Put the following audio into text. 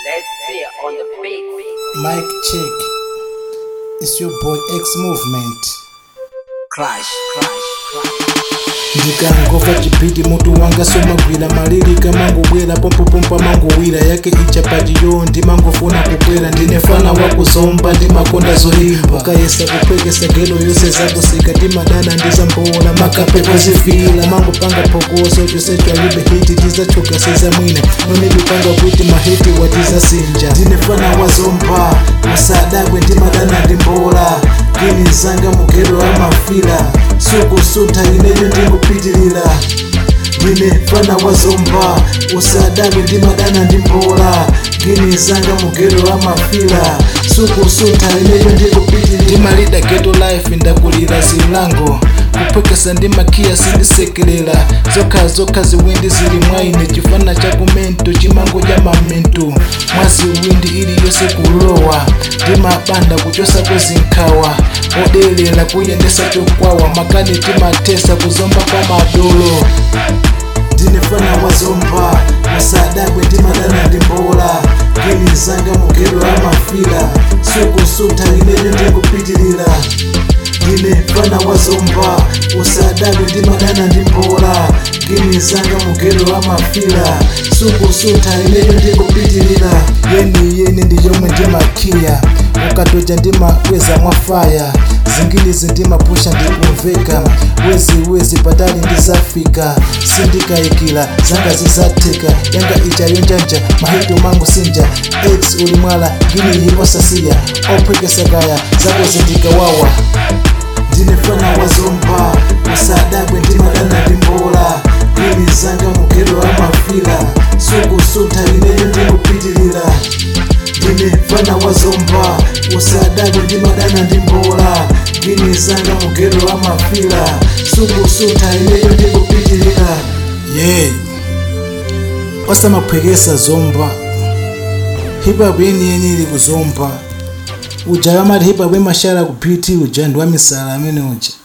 Let's see on the beat. Mic check. It's your boy X Movement. Crash, crash, crash. ndikangova chipiti mutu wanga somagwira malilika mangobwera pompopompa mangowira yake ichapatiyo ndimangofuna kukwera ndine fana wakuzomba ndimakonda zolimba ukayesa kupwekesa gelo yose zakusika timadana ndizambola makape kozifila mangopanga phokoso chose twalibe hiti tizachoka sezamwina nonedipanga kuti mahiti watizasinja ndine fana wazomba musadakwe ndimadana ndimbola gini zanga mugero amafila sukusuntha ineyo ndikupitilira ndine fana wazomba usadakwe ndimadana ndimbola gini zanga mugero amafila sukusuntha ineyo ndikupitilira ndimalida geto life ndakulira zilango kupwekesa ndi makiya sindisekelela zokha zokha ziwindi zili mwaine chifana cha kumento chimango cha mamento mwaziwindi iliyonse kulowa ndimabanda kuchosa kwezinkhawa odelera kuyendesa chokwawa makani timatesa kuzomba kwa madolo ndinefana wazomba musadakwe ndimadana ndimbola gini zanga mugero amafila sukusuntha ineyo ndikupitilira ndine fana wazomba usadakwe ndimadana ndimbola gini zanga mugero amafila sukusuntha ineyo ndikupitilira yeni yeni ndiyomwe ndimakhiya ukatoja ndimakweza mwafaya zingilizi ndimapusha ndikumveka wezi wezi patali ndizafika sindikayikila zanga zizatheka yanga ija yonjanja mahito mangu sinja x ulimwala ngini yosasiya ophwekesakaya zako zindikawawa ndinefana wazomba usadakwe ndimadana ndimbola gini zanga mugero amafila sukusuntha ineyo ndikupitilira ndine fana wazomba usadakwe ndimadana ndimbola gini zanga mugero amafila sukusuntha ineyo ndikupitilira ye osamaphwekesa zomba hipapu yeniyeni ili kuzomba uja kamati hipapu imashala ku pt uja ndi wamisala amene uja